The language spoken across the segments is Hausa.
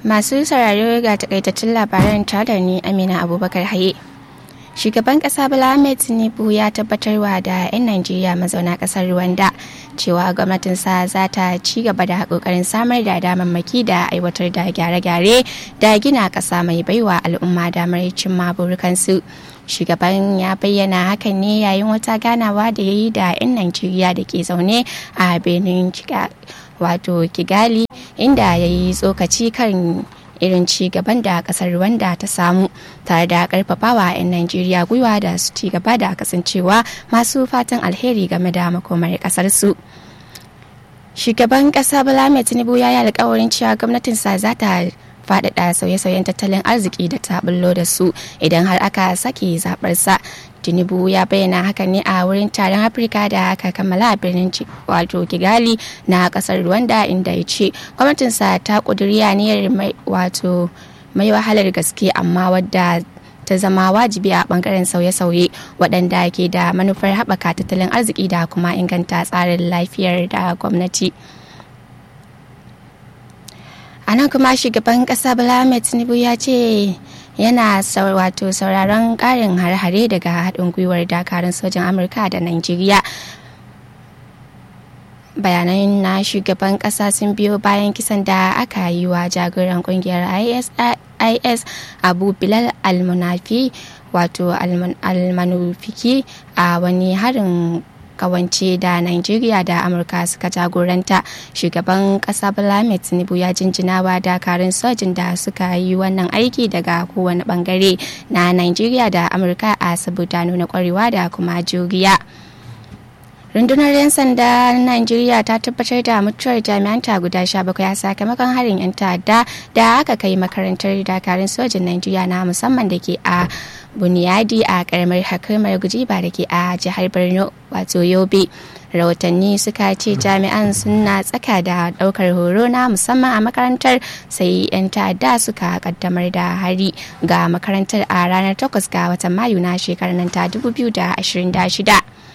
Masu sauraro ga takaitattun labaran tare ni Amina Abubakar Haye. Shugaban kasa Bola Ahmed Tinubu ya tabbatarwa da 'yan Najeriya mazauna kasar Rwanda cewa gwamnatinsa za ta ci gaba da kokarin samar da damammaki da aiwatar da gyare-gyare da gina kasa mai baiwa al'umma damar cimma burukansu. Shugaban ya bayyana hakan ne yayin wata ganawa da ya yi da 'yan Najeriya da ke zaune a Benin wato Kigali inda ya yi tsokaci kan irin ci gaban da kasar Rwanda ta samu tare da karfafawa 'yan Najeriya gwiwa da su ci gaba da kasancewa masu fatan alheri game da makomar kasar su. Shugaban kasa Bola Tinubu ya yi alkawarin cewa gwamnatinsa za ta faɗaɗa sauye-sauyen tattalin arziki da ta bullo da su idan har aka sake zaɓarsa. tinubu ya bayyana haka ne a wurin taron afirka da aka kammala a birnin wato kigali na kasar rwanda inda ya ce gwamnatinsa ta ƙudiri aniyar wato mai wahalar gaske amma wadda ta zama wajibi a bangaren sauye-sauye waɗanda ke da manufar haɓaka tattalin arziki da kuma inganta tsarin lafiyar da gwamnati. a nan kuma shugaban kasa bala tinubu ya ce yana wato sauraron karin har-hare daga haɗin gwiwar dakarun sojan amurka da nigeria bayanan na shugaban kasa sun biyo bayan kisan da aka yi wa jagoran kungiyar is abu bilal almunafi wato almanufiki a wani harin kawance da Nigeria da Amurka suka jagoranta shugaban kasa Bola Tinubu ya jinjinawa dakarun sojin da suka yi wannan aiki daga kowane bangare na Nigeria da Amurka a saboda nuna kwarewa da kuma juriya. rundunar 'yan sanda Najeriya ta tabbatar da mutuwar jami'an ta guda 17 a sakamakon harin 'yan ta'adda da aka kai makarantar dakarun sojin Najeriya na musamman da ke a buniyadi a karamar hakamar gujiba da ke a jihar borno wato yobe rahotanni suka ce jami'an suna tsaka da daukar horo na musamman a makarantar sai 'yan ta'adda suka kaddamar da hari ga makarantar a ranar 8 ga watan mayu na shekarar nan ta 2026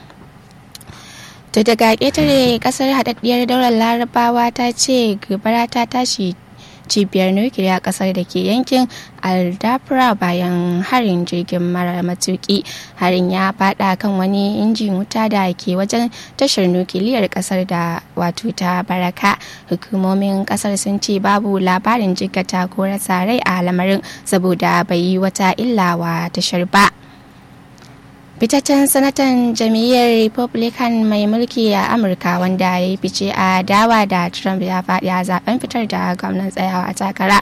to daga ƙetare kasar haɗaɗɗiyar daular larabawa ta ce gobara ta tashi cibiyar nukiliya kasar da ke yankin aldafra bayan harin jirgin mara matuki harin ya fada kan wani injin wuta da ke wajen tashar nukiliyar kasar da wato ta baraka hukumomin kasar sun ce babu labarin jikata ko rasa rai a lamarin saboda bai yi wata illa wa tashar ba fitaccen sanatan jam'iyyar republican mai mulki a amurka wanda ya yi fice a dawa da trump ya faɗi a zaben fitar da gwamnan tsayawa a takara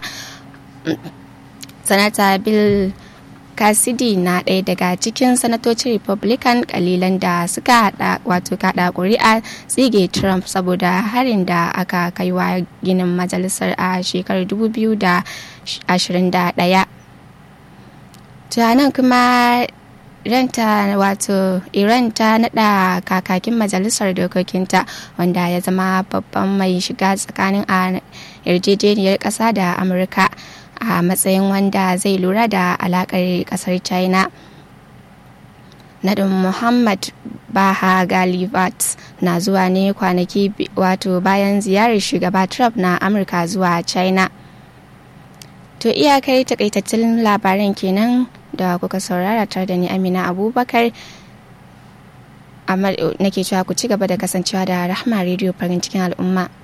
sanata bill cassidy na ɗaya daga cikin sanatocin republican kalilan da suka hada wato kada kuri'a tsige trump saboda harin da aka kai wa ginin majalisar a shekarar 2021 tunanin kuma ranta wato iran ta nada kakakin majalisar dokokinta wanda ya zama babban mai shiga tsakanin a yarjejeniyar kasa da amurka a matsayin wanda zai lura da alakar kasar china nadin muhammad baha galivat na zuwa ne kwanaki wato bayan ziyarar shugaba trump na amurka zuwa china to iyakar takaitattun labaran kenan da kuka saurara tare da ni amina abubakar nake cewa ku ci gaba da kasancewa da rahma rediyo farin cikin al'umma